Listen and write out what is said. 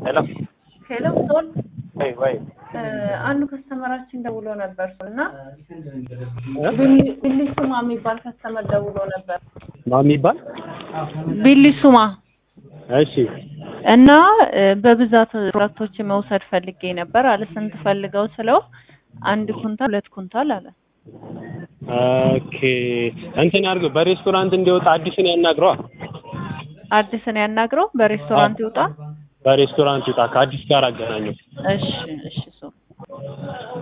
ሄሎ ሄሎ ሶል ወይ ወይ አንዱ ከስተመራችን ደውሎ ነበር እና እ? ቢሊሱማ የሚባል ከስተመር ደውሎ ነበር። ማን የሚባል ቢሊሱማ እሺ እና እ፣ በብዛት ፕሮዳክቶች መውሰድ ፈልጌ ነበር አለ። ስንት ፈልገው ስለው አንድ ኩንታል ሁለት ኩንታል አለ። ኦኬ እንትን ያድርገው በሬስቶራንት እንዲወጣ አዲስን ያናግረዋ አዲስን ያናግረው በሬስቶራንት ይውጣ። በሬስቶራንት ይውጣ ከአዲስ ጋር አገናኘው እሺ እሺ ሶ